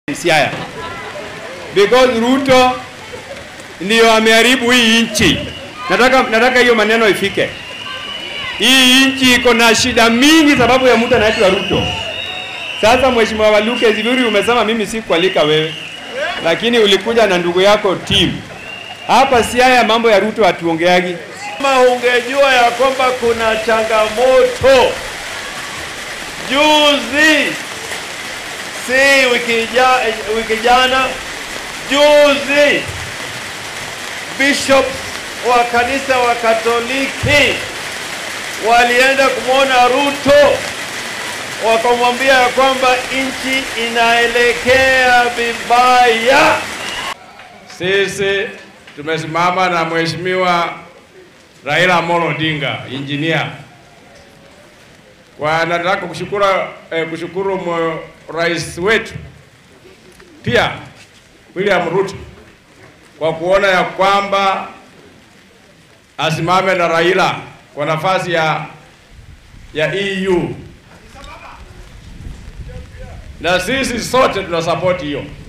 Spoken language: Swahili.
Siaya because Ruto ndio ameharibu hii nchi. Nataka nataka hiyo maneno ifike. Hii nchi iko na shida mingi sababu ya mtu anaitwa Ruto. Sasa Mheshimiwa Waluke, vizuri umesema mimi sikualika wewe, lakini ulikuja na ndugu yako team hapa Siaya. Mambo ya Ruto hatuongeagi. Kama ungejua ya kwamba kuna changamoto juzi, si wiki ja, wiki jana, juzi bishops wa kanisa wa Katoliki walienda kumwona Ruto wakamwambia ya kwamba nchi inaelekea vibaya. Sisi tumesimama na Mheshimiwa Raila Amolo Odinga engineer. Kwa nataka kushukuru eh, kushukuru mwe- rais wetu pia William Ruto kwa kuona ya kwamba asimame na Raila kwa nafasi ya ya EU na sisi sote tuna support hiyo.